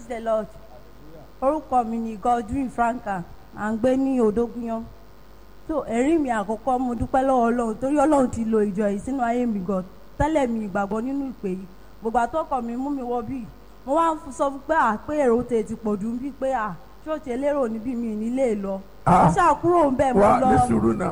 the lord orúkọ mi ni godwin franka à ń gbé ní odógúnyán so ẹ̀rí mi àkọ́kọ́ mo dúpẹ́ lọ́wọ́ ọlọ́run torí ọlọ́run ti lo ìjọ yìí sínú ayé mi gan tẹ́lẹ̀ mi ìgbàgbọ́ nínú ìpè yìí gbogbo àtọ́kọ̀ mi mú mi wọ bíi mo wá ń sọ fún pé à pé èrò tè ti pọ̀ jù bíi pé à ṣọ́ọ̀ṣì elérò níbí mi nílé lọ Ah. mo ṣàkúrò ń bẹ̀ mo wá lọ ní sùúrù náà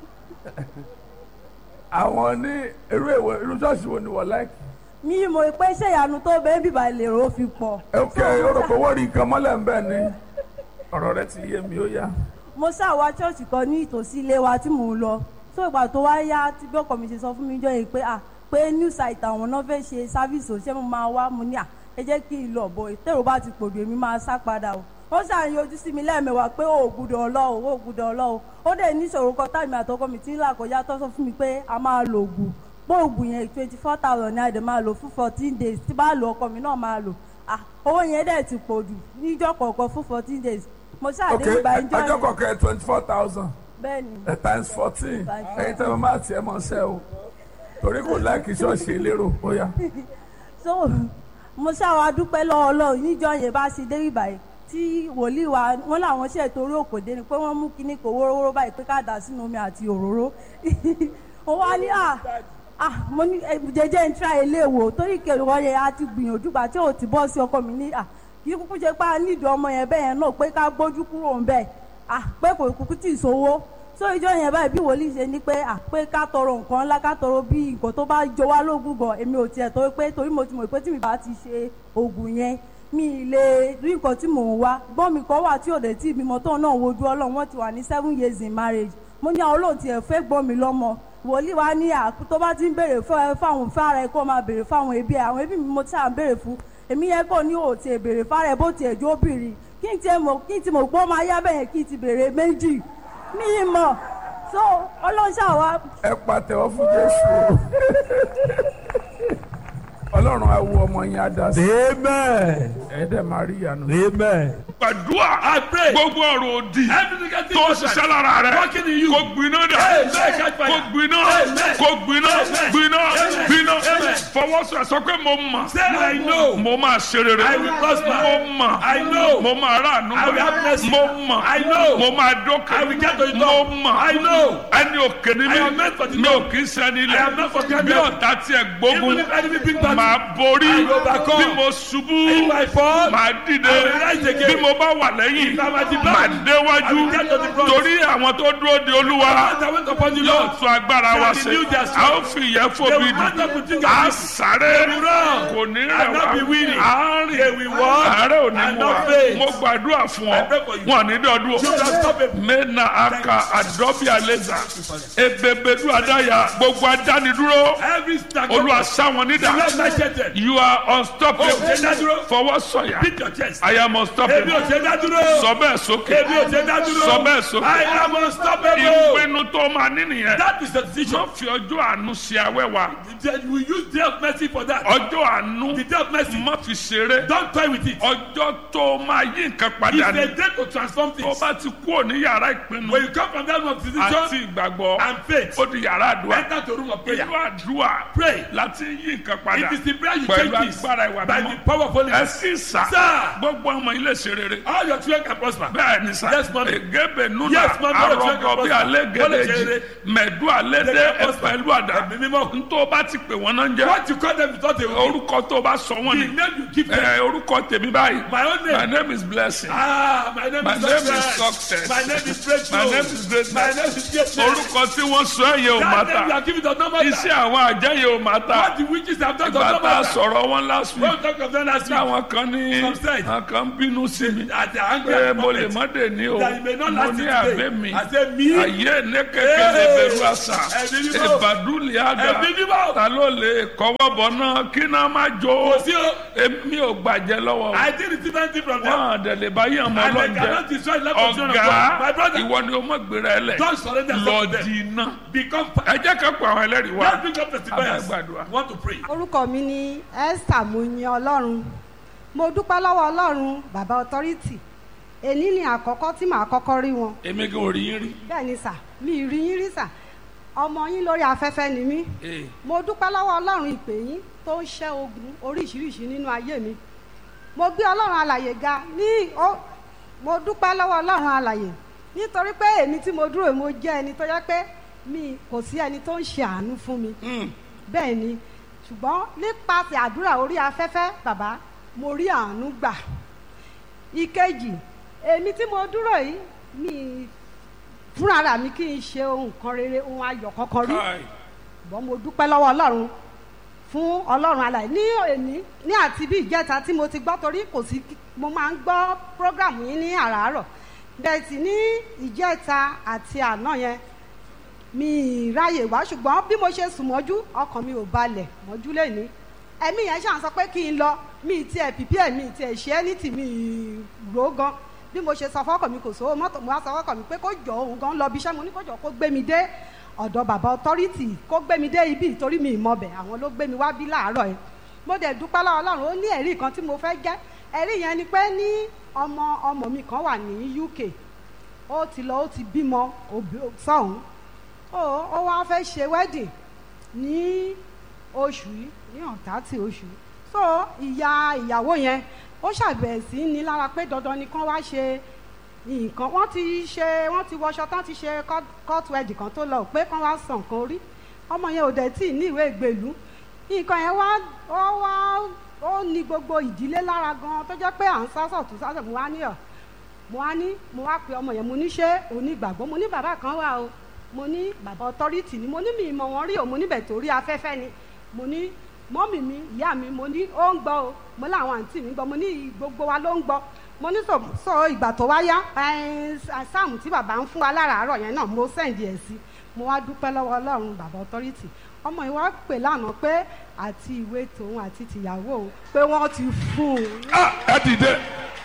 àwọn ní irú èwo irú ṣọ́ọ̀ṣì wo ni wọ́n láìkì. mi mo pé ṣé ìyanu tó bẹ́ẹ̀ bíbá lèrò fi pọ̀ ok ó rò pé wọ́n rí nǹkan mọ́lẹ̀ ń bẹ̀ ni ọ̀rọ̀ rẹ ti yé mi ó yá. mo ṣàwá ṣọ́ọ̀ṣì kan ní ìtòsí ilé wa tí mò ń lọ tó ìgbà tó wá yá tí bí ọkọ mi ṣe sọ fún mi jọ yìí pé à pé new site àwọn náà fẹ́ ṣe sáfíìsì ò ṣé mo máa wá mo ní à ẹ jẹ́ kí n lọ bọ̀ ìtẹ̀rù bá ti pòdù èmi máa sá padà o wọ́n ṣàyàn ojú sí mi lẹ́ẹ̀mẹwàá pé ó gbúdọ̀ ọlọ́ o ó gbúdọ̀ ọlọ́ o ó dẹ̀ níṣòro kan táìmì àtọkọ mi ti ń là kọjá tó sọ fún mi pé a máa lo oògùn pé oògùn yẹn twenty four thousand ní àdè máa lò fún fourteen days tí bá lo ọkọ mi náà máa lò ah owó yẹn dẹ̀ ti pòdù níjọ́ kọ̀ọ̀kan fún fourteen days mo ok ṣàdé ìgbà ìjọ ọjọ́ yẹn kọ̀ọ̀kan twenty four thousand bẹ́ẹ̀ ni times fourteen ẹ̀yin tẹ́ mo máa tiẹ̀ mọ́ ṣẹ́ o torí kò láìkì ṣọ́ọ̀ṣì elérò ó yá. so mo ṣàwà dúpẹ́ lọ́wọ́ ọlọ́run níjọ́ yẹn bá ṣe dé ìbàyẹ̀ tí wòlíì wa wọn làwọn ṣe torí òkòdé ni pé wọ́n mú kinní kò wórówóró báyìí pé ká dà sínú omi àti òróró wọ́n wá ní à à mo ní eh, jẹjẹ ń tra ilé wò torí kẹwọ́ yẹn a ti gbìyànjú gbà tí ò ti bọ́ sí ọkọ mi ní à kì í kúkú ṣe pé a nídìí ọmọ yẹn bẹ́ẹ̀ yẹn náà pé ká gbójú kúrò ń bẹ́ẹ̀ à pé kò kúkú tì í sówó so ìjọ yẹn báyìí bí wòlíì ṣe ní pé à pé ká tọrọ nǹkan ńlá ká tọrọ bí nǹkan tó bá jọ wá lógún gan èmi ò tiẹ̀ torí pé torí mo ti mọ̀ pé tí mi bá ti ṣe oògùn yẹn mi ì lè rí nǹkan tí mò ń wá gbọ́n mi kan wà tí ò dé tí ìbímọ tóun náà wojú ọlọ́run wọ́n ti wà ní seven years in marriage mo ní àwọn olóhùn tiẹ̀ fẹ́ gbọ́n mi lọ́mọ wòlíì wa ní àkú tó bá ti ń béèrè fún ẹ fáwọn fára ẹ kó máa béèrè fáwọn ẹbí ẹ àwọn ẹbí mi mo ti à ń béèrè fún èmi yẹn kò ní òtí ẹ béèrè fára ẹ bó tiẹ̀ jó bìrì kí n tiẹ̀ mọ̀ kí n ti mọ̀ pé ó máa yá bẹ́yẹn kí n ti béèrè méjì mi ì mọ̀ so ọlọ́ṣà wa ẹ pàtẹ́wọ́ fún jésù o. ọlọ́run á wo ọmọ yẹn á dá sí Amen. ẹ dẹ̀ máa rí ìyanu. Amen. gbàdúrà I pray. gbogbo ọ̀rọ̀ òdì Everything that tó ń ṣiṣẹ́ lára rẹ̀ Working in you. kó gbiná dà Amen. Catch fire. kó gbiná Amen. kó gbiná Amen. gbiná Amen. gbiná Amen. fọwọ́sọ sọ pé mo mọ̀ Say I know. mo máa ṣe rere I will prosper. mo mọ̀ I know. mo máa ráàánú I will have mercy. mo mọ̀ I know. mo máa dókè I will get to the mo top. mọ̀ I know. ẹni òkè ni I am meant for the mi mi top. ò kì í ṣẹni I am not for ilẹ̀ granted. bí ọ̀tá tiẹ̀ gbógun Even if enemy bring back màá borí I will overcome. bí mo ṣubú If I fall, màá dìde I will rise again. bí mo bá wà lẹ́yìn If I'm at the back, màá I déwájú will get to the front. torí àwọn tó dúró de olúwa As I went upon the yóò Lord, tún agbára wa They ṣe renew their a strength. ó fi ìyẹn They fòbi will not dùn up with finger a tips. sáré They will run kò ní and rẹ̀ not wá be weary. a rìn They will walk àárẹ̀ ò ní and mú wa not faint. mo gbàdúrà fún ọ I pray for you. wọn ní dọdún You shall stop it. mena aka adọbi aleza ebebedu adaya gbogbo adánidúró Every stack olúwa sáwọn The nídà Lord my shelter. you are unstoppable Oh, ṣe dádúró. fọwọ́ sọ̀yà Beat your chest. I am Ebi ò unstoppable ṣe dádúró. sọ bẹ́ẹ̀ sókè Ebi ò ṣe dádúró. Sọ bẹ́ẹ̀ sókè. I am unstoppable. ìpinnu tó máa ní nìyẹn That is the decision. wọ́n fi ọjọ́ àánú ṣe awẹ́wà We use day of mercy for that. ọjọ́ àánú The day of mercy. má fi ṣeré Don't toy with it. ọjọ́ tó máa yí nǹkan padà It's ní a day to transform tó things. bá ti kúrò ní yàrá ìpinnu When you come from that room of àti decision ìgbàgbọ́ and faith, ó di yàrá àdúrà enter to room of prayer. inú àdúrà Pray. láti yí nǹkan padà If it's the prayer you pẹ̀lú change this agbára ìwà by the mímọ́ power of Holy ẹ Ghost. sì sà Sir. gbogbo ọmọ ilé ṣe rere All your children can prosper. bẹ́ẹ̀ ni sà Yes, ma'am. egebe nuna Yes, ma'am. Bọ́lá ti fẹ́ arọgọ kọ́ bí pọ́sà. alẹ́ Bọ́lá ti gẹ̀lẹ́jì ṣe mẹ̀dú alẹ́ They dé can pọ́sà. pẹ̀lú àdá Ẹ̀mí mímọ́. ntó bá ti pè wọ́n náà ń jẹ́ What you call them is not a word. orúkọ tó bá sọ wọ́n The ni name you give them. ẹ orúkọ tèmi báyìí My own my name. name is blessing Ah, my name My is name is success. success. My name is breakthrough. My name is greatness. My name is greatness. orúkọ tí wọ́n sọ ẹ̀yẹ ò má That name you ta are giving does not matter. iṣẹ́ àwọn àjẹyẹ ò má ta What the witches have done does ìgbà not tá a matter. sọ̀rọ̀ wọn last week Don't talk of them last week. táwọn kan ní Some said. àwọn kan bínú sí mi At the angry pé at the mo lè moment. má dè ní o That you may not mo last ní it àbẹ́ today. mi I say me. ayé ní kékeré bẹ̀rù àṣà Ẹ̀mí mímọ́. ìbàdúlẹ̀ àdá Ẹ̀mí mímọ́. ta ló lè kọ́wọ́ bọ̀ náà kí náà má jó Kò sí o. èmi ò gbàjẹ́ lọ́wọ́ I did receive anything from them. wọn àdẹ̀lẹ̀ báyìí ọmọ And they ọlọ́njẹ cannot destroy the life of children of ọ̀gá God. My brother, ìwọ ni o mọ̀ gbéra ẹ lẹ̀ don't surrender lọ yourself to them. di iná Become ẹ jẹ́ ká pa àwọn ẹlẹ́rìí wá Let's bring up Abẹ́ testifiers. gbàdúrà. Want to pray. orúkọ mi ni esther muyin ọlọ́run mo dúpẹ́ lọ́wọ́ ọlọ́run bàbá authority èní ni àkọ́kọ́ tí màá kọ́kọ́ rí wọn èmi gan ò rí yín rí bẹ́ẹ̀ ni sà mi ì rí yín rí sà ọmọ yín lórí afẹ́fẹ́ ni mí Ee. mo dúpẹ́ lọ́wọ́ ọlọ́run ìpè yín tó ń ṣẹ́ ogun oríṣiríṣi nínú ayé mi mo gbé ọlọ́run alàyè ga ní ó mo dúpẹ́ lọ́wọ́ ọlọ́run alàyè nítorí pé èmi tí mo dúró yìí, mo jẹ́ ẹni tó yẹ pé mi kò sí ẹni tó ń ṣe àánú fún mi bẹ́ẹ̀ ni ṣùgbọ́n nípasẹ̀ àdúrà orí afẹ́fẹ́ bàbá mo rí àánú gbà ìkejì èmi tí mo dúró yìí mi fúnra ra mi kí n ṣe ohun kan rere ohun ayọ̀ kankan rí Káì. ṣùgbọ́n mo dúpẹ́ lọ́wọ́ ọlọ́run fún ọlọ́run alàyè ní òní ní àti bí ìjẹta tí mo ti gbọ́ torí kò sí mo máa ń gbọ́ program yín ní àràárọ̀ bẹ́ẹ̀ sì ní ìjẹta àti àná yẹn mi ì ráyè wá ṣùgbọ́n bí mo ṣe sùn mọ́jú ọkàn mi ò balẹ̀ mọ́jú lẹ́ni ẹ̀mí yẹn ṣàn sọ pé kí n lọ mi ì tiẹ̀ pìpì ẹ̀ mi ì tiẹ̀ ṣe ẹ́ ní tì mí ì rò ó gan bí mo ṣe sọ fọ́kàn mi kò sówó mọ́tò mo wá sọ fọ́kàn mi pé kó jọ òun gan lọ bí iṣẹ́ mo ní kó jọ kó gbé mi dé ọ̀dọ̀ bàbá ọtọ́rìtì kó gbé mi dé ibi ìtorí mi ìmọ̀bẹ̀ àwọn ló gbé mi wá bí láàárọ̀ yẹn mo dẹ̀ dúpẹ́ lọ́wọ́ ọlọ́run ó ní ẹ̀rí kan tí mo fẹ́ jẹ́ ẹ̀rí yẹn ni pé ní ọmọ ọmọ mi kan wà ní UK ó ti lọ ó ti bímọ òbí- sọ́hún ó ó wá fẹ́ ṣe wedding ní oṣù yìí ní ọ̀tá tí oṣù yìí so ìyá ìyàwó yẹn ó ṣàbẹ̀ sí ní lára pé dandan ni kán wá ṣe nǹkan wọ́n ti ṣe wọ́n ti wọṣọ tán ti ṣe court- court wedding kan tó lọ pé kán wá sàn kan orí ọmọ yẹn ò dẹ̀ tí ì ní ìwé ìgbèlú nǹkan yẹn wá ó wá ó ní gbogbo ìdílé lára gan tó jẹ́ pé à ń sásọ̀ tó sásọ̀ mo wá ní ọ̀ mo wá ní mo wá pe ọmọ yẹn mo ní ṣé onígbàgbọ́ mo ní bàbá kan wà o mo ní bàbá ọtọ́rìtì ni mo ní mi ìmọ̀ wọn rí o mo níbẹ̀ torí afẹ́fẹ́ ni mo ní mọ́mì mi ìyá mi mo ní ó ń gbọ́ o mo láwọn àǹtí mi gbọ́ mo ní gbogbo wa ló ń gbọ́ mo ní sọ sọ ìgbà tó wá yá ẹ, sáàmù tí bàbá ń fún wa láràárọ̀ yẹn náà mo sẹ́ǹdì ẹ̀ sí mo wá dúpẹ́ lọ́wọ́ ọlọ́run bàbá ọtọ́rìtì ọmọ yìí wá pè lánàá pé àti ìwé tòun àti tìyàwó òun pé wọ́n ti fún un Ah, ẹ dìde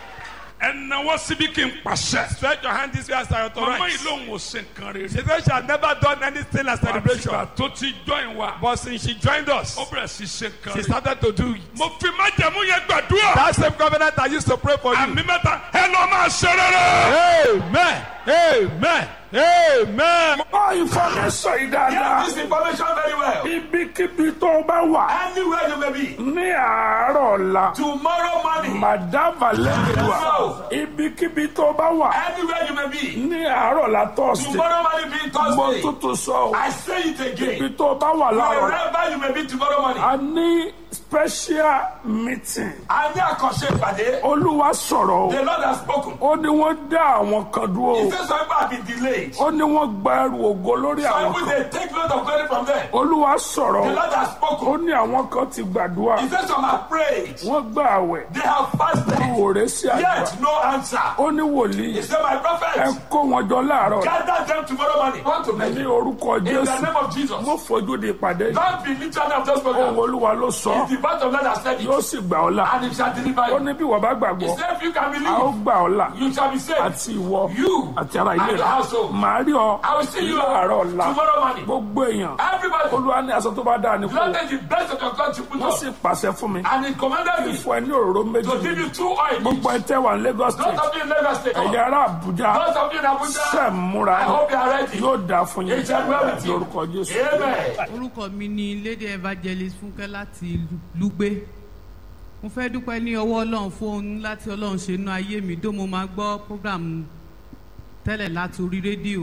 ẹ náwó síbi kí n pàṣẹ. Stretch your hand this way as I mama authorize. yìí lòun ò ṣe nǹkan rere. She said she had never done anything as celebration. àtìgbà tó ti join wa. But since she joined us, ó bẹ̀rẹ̀ sí ṣe nǹkan she rere. started to do it. mo fi májẹ̀mú yẹn gbàdúrà. That same covenant I used to pray for you. àmì mẹ́ta ẹ lọ́ máa ṣe rere. Amen. Amen. Amen. Bọ́ ìfọ̀mẹ́sọ̀ yìí dáadáa. This information very well. Ibikíbi tó o bá wà Anywhere you may be. ní àárọ̀ ọ̀la. Tomorrow morning. Màdàbà lẹ́gbẹ̀wá. Ibikíbi tó o bá wà Anywhere you may be. ní àárọ̀ ọ̀la tọ́sídẹ̀ẹ́. Tomorrow morning being Mo Thursday. tuntun sọ o. I say it Ibi again. tó o bá wà láàárọ̀ ọ̀la. Wherever you may be tomorrow morning. A ní special meeting. A ní àkànṣe ìpàdé. Olúwa sọ̀rọ̀ o. The Lord has spoken. Ó ní wọ́n dá àwọn kan dúró o. He says some people have been delayed. Ó ní wọ́n gba ẹrù ògo lórí Some àwọn people kan. they take note of glory from them. Olúwa sọ̀rọ̀ The o. Lord has Ó spoken. ní àwọn kan ti gbàdúrà. He says some have prayed. Wọ́n gbà àwẹ̀. They have fasted. Òrè sí àgbà. Yet no answer. Ó ní He wòlíì. said, My Ẹ prophet, kó wọn jọ láàárọ̀. gather them tomorrow morning. Want to Ní orúkọ In the Jésù. name of Jesus. Mo fojú di ìpàdé. Don't be literally of those Ohun programs. Olúwa ló sọ. If the voice of God has said Yóò it, sì gbà ọ́ là. and it shall deliver Ó you. ní bí wọ́n bá He gbàgbọ́. said, If you can A ó believe, gbà ọ́ là. you shall be saved. Àti ìwọ. You Àti ara ilé and your rẹ̀. household. Màá rí ọ. I will see you Láàárọ̀ ọ̀la. tomorrow morning. Gbogbo èèyàn. Everybody, Olúwa ní aṣọ tó bá dáa ní kú. Lord take the best of your God to put Wọ́n sì on. pàṣẹ fún mi. And he commanded me Fún ẹ ní òróró méjì. to give you two oil. Gbogbo ẹ tẹ́ wà ní Lagos Those State. of you in Lagos State. Ẹ̀yà ará Àbújá. Those of you in Abuja. Ṣé múra I hope you are ready. yóò dáa fún yín. It shall well with you. Lórúkọ Jésù. Amen. orúkọ mi ni lady evangelist fúnkẹ́ láti lùgbé mo fẹ́ dúpẹ́ ní ọwọ́ ọlọ́run fún ohun láti ọlọ́run ṣe inú ayé mi dó mo máa gbọ́ program tẹ́lẹ̀ láti orí rédíò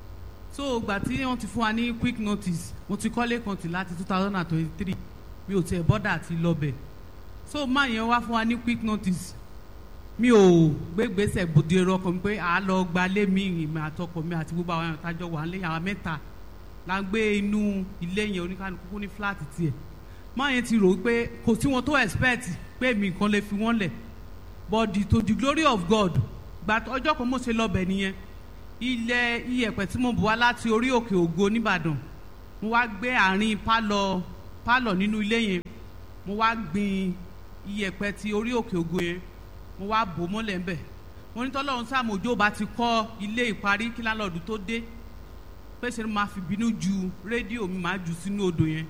so ìgbà tí wọ́n ti fún wa ní quick notice mo ti kọ́lé kan tì láti two thousand and twenty-three mi ò tiẹ̀ bọ́dà àti lọ́bẹ̀ so máa yẹn wá fún wa ní quick notice mi ò gbégbèsè gbòdì èrò ọkọ mi pé à á lọ gbalé mi ìmọ̀ àtọkọ mi àti gbogbo àwọn àtàjọ wà ń lé àwọn mẹ́ta la ń gbé inú ilé yẹn oníkanukú ní fúláàtì tiẹ̀ máa yẹn ti rò ó pé kò sí wọn tó expect pé mi nǹkan lè fi wọ́n lẹ̀ but the, to the glory of God gba ọjọ́ kan mo ṣe lọ́bẹ̀ nìyẹn ilẹ̀ iyẹ̀pẹ̀ tí mo bù wá láti orí òkè ògo nìbàdàn mo wá gbé àárín pálọ̀ pálọ̀ nínú ilé yẹn mo wá gbin iyẹ̀pẹ̀ ti orí òkè ògo yẹn mo wá bò mọ́lẹ̀ ńbẹ̀ mo ní tọ́lọ́run sàmójó bá ti kọ́ ilé ìparí kí lálọ́ọ̀dù tó dé pé ṣe ni máa fi bínú ju rédíò mi máa jù sínú odò yẹn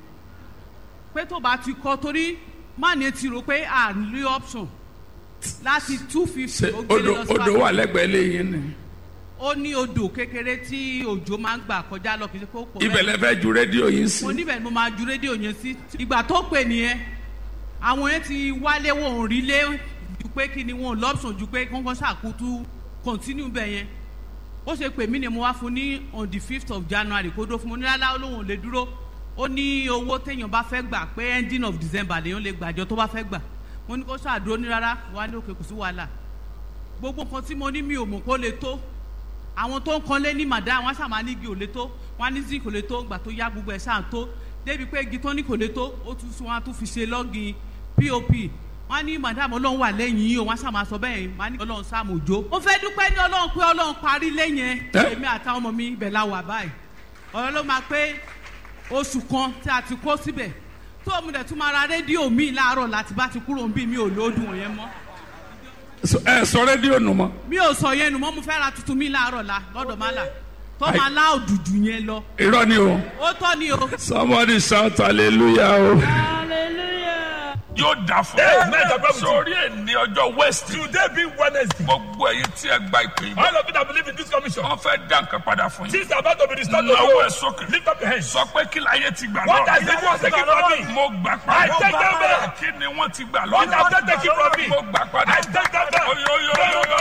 pé tó bá ti kọ́ torí má ní ti rò pé à ń lé option láti two fifty ṣe ó gbélé odò lọ sí odò wà lẹ́gbẹ̀ẹ́ lẹ́yìn ni. ó ní odò kékeré tí òjò máa ń gbà kọjá lọ kì í ṣe kó pọ̀ ibẹ̀ lẹ fẹ́ ju rédíò yìí sí. mo níbẹ̀ ni mo máa ju rédíò yẹn sí ìgbà tó pè nìyẹn àwọn yẹn ti wálé wọn ò rí lé ju pé kí ni wọn ò lọ́pṣọ̀n ju pé kọ́ńkọ́ ṣàkótú continue bẹ́ẹ̀ yẹn ó ṣe pè mí ni mo wá fún ní on the fifth of january kó dó fún mi ní rárá olóhùn lè dúró ó ní owó téèyàn bá fẹ́ gbà pé ending of december lèèyàn lè gbàjọ tó bá fẹ́ gbà mo ní kó ṣàdúró ní rárá wà ní òkè kò sí wàhálà gbogbo nǹkan tí mo ní mi ò mọ̀ kó lè tó àwọn tó ń kanlé ní màdá wọn ṣàmà ní igi ò lè tó wọn ní zinc kò lè tó gbà tó yá gbogbo ẹ̀ ṣáà tó débi pé igi tó ní kò lè tó ó tún wọn á tún fi ṣe lọ́gìn pop wọn ní madam ọlọ́run wà lẹ́yìn yìí o wọn ṣàmà sọ bẹ́ẹ̀ wọn ní ọlọ́run sáàmù òjò. mo fẹ́ dúpẹ́ ní ọlọ́run pé ọlọ́run parí lẹ́yìn ẹ̀ èmi àtàwọn ọmọ mi ibẹ̀ la wà báyìí ọ̀rọ̀ ló máa pé oṣù kan tí a ti kó síbẹ̀ tó mo dẹ̀ tún máa ra rédíò mi láàárọ̀ láti bá ti kúrò ń bí mi ò lóòdùn yẹn mọ́ ẹ sọ rédíò nù mọ́ mi ò sọ yẹn nù mọ́ mo fẹ́ ra tuntun mi láàárọ̀ la lọ́dọ̀ má là tó máa lá òdùdù yẹn lọ irọ́ ni o ó tọ́ ni o. somebody shout hallelujah o. yóò dà fún Amen. God bless you. sórí ẹni ọjọ́ west Today being Wednesday, gbogbo ẹ̀yin tí ẹ gba ìpè yìí all of you that believe in this commission, wọ́n fẹ́ dá nǹkan padà fún yín things are about to be restored to lọ́wọ́ ẹ̀ you. sókè Lift up your hands. sọ pé kí láyé ti gbà What has lọ́wọ́ the world taken from me? mo gbà I padà take them back. kí ni wọ́n ti gbà What have they taken from me? mo gbà padà I take them back. Oyo, oyo, oyo, oyo.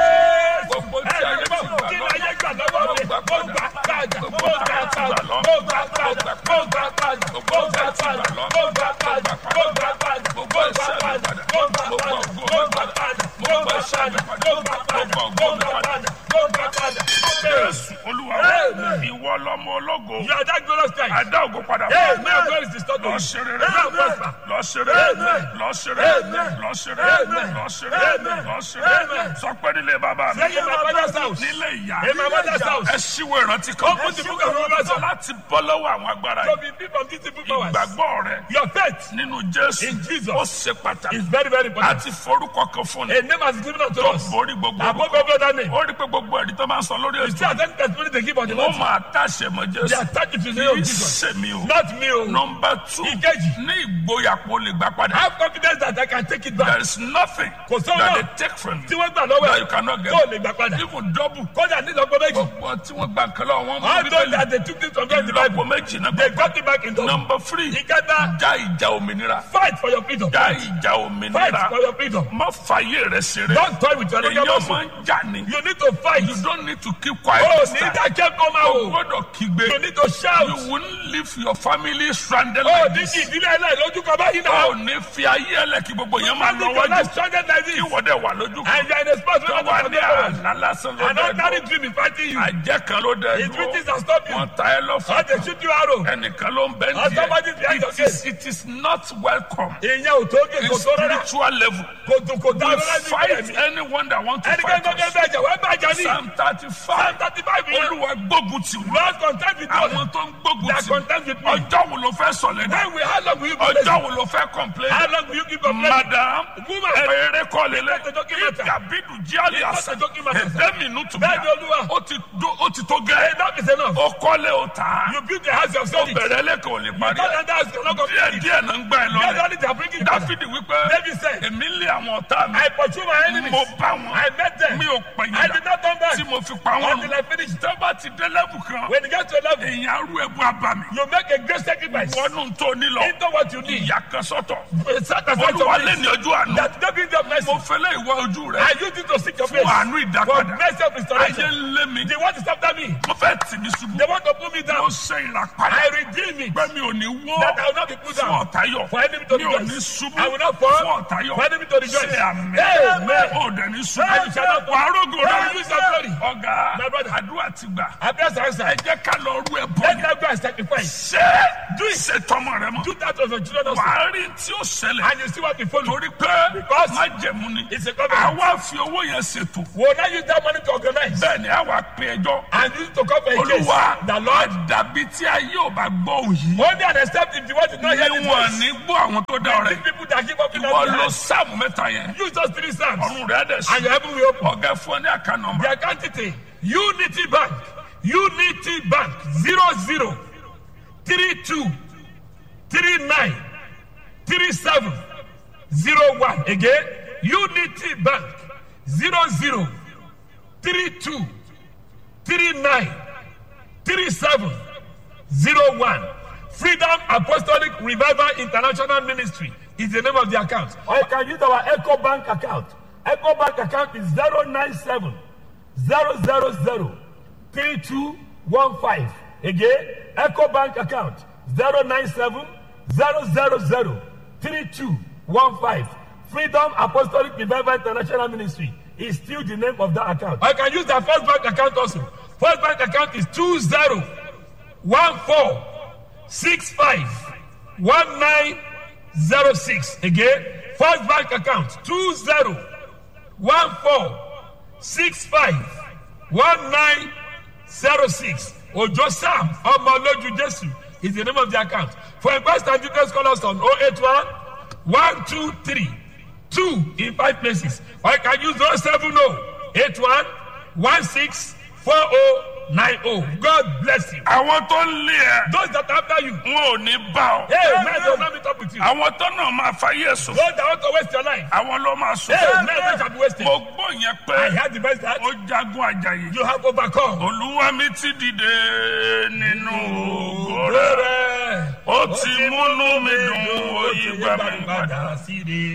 Gbogbo tí ayé ti gbà kí ni lọ́wọ́. ayé gbà lọ́wọ́ mi? Mo gbà Mo gbà padà. Mo Gbogbo gbà tí ayé ti gbà padà. lọ́wọ́. Mo gbà padà. Mo gbà padà. Mo Gbogbo tí gbà ayé ti gbà padà. lọ́wọ́. Mo gbà padà. Mo gbà padà. Mo Gbogbo gbà iṣẹ́ mi padà. padà. Mo gbà Gbogbo padà. ògo Mo mi gbà padà. padà. Mo Gbogbo gbà iṣẹ́ mi padà. padà. Mo gbà padà. Gbogbo Mo ògo mi gbà padà. padà. Mo gbà padà. Jésù olúwa Amen. ìwọ lọmọ ológo You are that glorious Christ. adá ògo padà Amen. God is restored to lọ you. ṣe rere Amen. Prosper. lọ ṣe rere Amen. lọ ṣe rere Amen. lọ ṣe rere Amen. lọ ṣe rere Amen. lọ ṣe rere Amen. sọ pé nílé bàbá mi Say in my father's house. nílé ìyá In my mother's house. ẹ ṣíwò ìrántí kan Open the book of Romans. láti bọ́ lọ́wọ́ àwọn agbára To yìí be free from these evil powers. ìgbàgbọ́ rẹ Your faith nínú jésù In Jesus. ó ṣe pàtàkì is very, very important. àti forúkọ kan fún ni A name has given unto tó us. borí gbogbo Above orúkọ every other name. ó rí pé gbogbo ẹ̀rí tó máa ń sọ lórí You see, ètò I think the spirit they give on the wọ́n Lord. máa tàṣẹ mọ́ They jésù attach it to the kì name of í Jesus. ṣe mi o. Not me. oh. nọmba two Ìkejì. ní ìgboyà kó lè gbà padà. Have confidence that I can take it back. there is nothing Kò sówó that náà. they take from Tí you wọ́n gbà lọ́wọ́ that ẹ̀ you cannot get. tó lè gbà padà. even double. Kódà ní ìlọ́gbọ́n méjì. gbogbo tí wọ́n gbà kan lọ́wọ́ wọn mú All those that bíbélì. they took this from them in the ìlọ́po Bible. méjì náà They gbà. got it back in the nọmba three Ìkẹta. já ìjà òmìnira. Fight for your freedom. já ìjà Fight òmìnira. for your freedom. má fàyè rẹ ṣeré. Don't toy with your èyàn neighbor. máa ń jà ní. You need to fight. you don't need to keep quiet. Oh, this ní time. ìdájẹ́ kọ́ máa o wò. gbọ́dọ̀ kígbe. You need to shout. you won't leave your family stranded Oh, like ní this. kí ìdílé ẹlẹ́yìn lójú kan báyìí náà. o ní fi ayé ẹlẹ́kì gbogbo yẹn máa Man, lọ you wájú. cannot stranded like this. kí wọ́n dẹ̀ wà lójú kan. And you are in a spot where tó you wà can ní go forward. àná lásán ló An dẹ̀ ordinary dùn. dream is fighting you. àjẹ́ kan ló dẹ̀ His dùn. beauties are stopping you. wọ́n ta ẹ How lọ́fà. they shoot you arrow. ẹnìkan ló ń bẹ́ Or somebody díẹ̀. behind your it is it is not welcome. Ìyẹn ò tó gé in kò tó rárá. spiritual level. Kò tó kò dá we rárá ní fight ìbẹ̀rẹ̀ mi. anyone that want to Ẹnikẹ́ni fight tó kẹ́ us. bẹ́ẹ̀ jẹ́ wọ́n bá jà ní. psalm thirty Psalm five. thirty five yẹn. olúwa gbógun tì wọ́n. Lord contend with àwọn God. tó ń gbógun That tì contend with me. ọjọ́ wo ló fẹ́ sọ̀lẹ̀ dá. When we how long will you be ọjọ́ blessed? wo ló fẹ́ complain. How long will you keep complaining? madam Woman. ẹ̀rẹ̀ kọ́ lélẹ̀ It's not a joking matter. ìdàbídù jíálì It's àṣà not a joking matter, sir. ẹ̀dẹ́ mi nù tù Bẹ́ẹ̀ ni Olúwa. ó ti tó- ó ti tó gẹ́ Enough is enough. ó kọ́lé ó tà á You build the house ó yourself. it. bẹ̀rẹ̀ lẹ́kọ̀ọ́ lè parí God ẹ̀ and house cannot díẹ̀ complete it. díẹ̀ náà ń gbà ẹ̀ That's lọ́lẹ̀ only they are bringing down. dáfídì wípé David said, èmi lé àwọn ọ̀tá mi I pursue my enemies. mo bá wọn I met them. mi ò pè I did yín not turn back. tí mo fi pa wọn Until I finish. tẹ́ bá ti dé lẹ́bù kan When you get to a level, èèyàn arú ẹ̀bù abàmì you make a great sacrifice wọnú tó nílọ into what you need. ìyá kan sọ́tọ̀ Set aside olúwa some lé things ní ojú àná that don't give them mercy. mo fẹ́lẹ́ ìwọ ojú rẹ I use it to seek your fún face. àánú For ìdápadà mercy of ayé restoration. ń lé mi They want to stop me. mo fẹ́ tì mí ṣubú They want to put me mo down. ṣe ìràpadà I redeem it. pé mi ò ní wó That I will not be put fún down. ọ̀tá yọ̀ For enemy to mi ò ní rejoice. ṣubú I will not fall. fún ọ̀tá yọ̀ For enemy to rejoice. ṣe àmì Amen. ò dẹ̀ ní ṣubú I shall not fall. wà á rògò I rẹ will use your glory. ọ̀gá My brother. àdúrà ti gbà I bless the ẹ answer. jẹ́ ká lọ rú ẹ bọ́ Let yẹn them go and sacrifice. ṣé ṣe tọmọ rẹ mọ́ Do that of your children wà also. á rí tí ó ṣẹlẹ̀ And you see what we follow. torí pé Because má jẹ̀mú ni it's a covenant. àwa fi owó yẹn ṣètò We will not use that money to organize. bẹ́ẹ̀ ni àwa pe ẹjọ́ And use it to cover a case. olúwa The Lord àdàbí tí ayé ò bá gbọ́ òyì only and except if the word is not hear the ni wọn voice. ní gbọ́ àwọn tó dá And ọrẹ these people that give up in ìwọ our lọ hands. sáàmù mẹ́ta yẹn Use those three psalms. ọ̀run rẹ̀ dẹ̀ And sí your heaven will open. ọ̀gá fún ọ ní àká nọmba The account detail. Unity Bank. Unity Bank. Zero zero. Three two. Three nine. Three seven. Zero one. Again. Unity Bank. Zero zero. Three two. Three nine. Three seven. Zero one. Freedom Apostolic Revival International Ministry. is the name of the account. Or you can use our Echo Bank account. Echo Bank account is 097 000 3215. Again, Echo Bank account 097 000 3215. Freedom Apostolic Revival International Ministry is still the name of that account. I can use the First Bank account also. First Bank account is 20 14 65 1906. Again, First Bank account 20 14 65 1906. Ojo Sam Omoloju Jesu is the name of the account. For inquest and details, call us on 081 123 2 in five places. Or you can use 070 81 16 4090. God bless you. àwọn tó ń lé ẹ Those that are after you, wọn ò ní bá ọ. hey, man, they will not meet up with you. àwọn tó náà máa fàyè sùn. Those that want to waste your life, àwọn ló máa sùn. hey, man, they shall be wasted. mo gbọ́ yẹn I pé had the best that ó jagun àjàyè. you have overcome. olúwa mi ti dìde nínú ògo rẹ̀. Glory. ó ti múnú mi dùn ó yí gbà mí padà. sí i.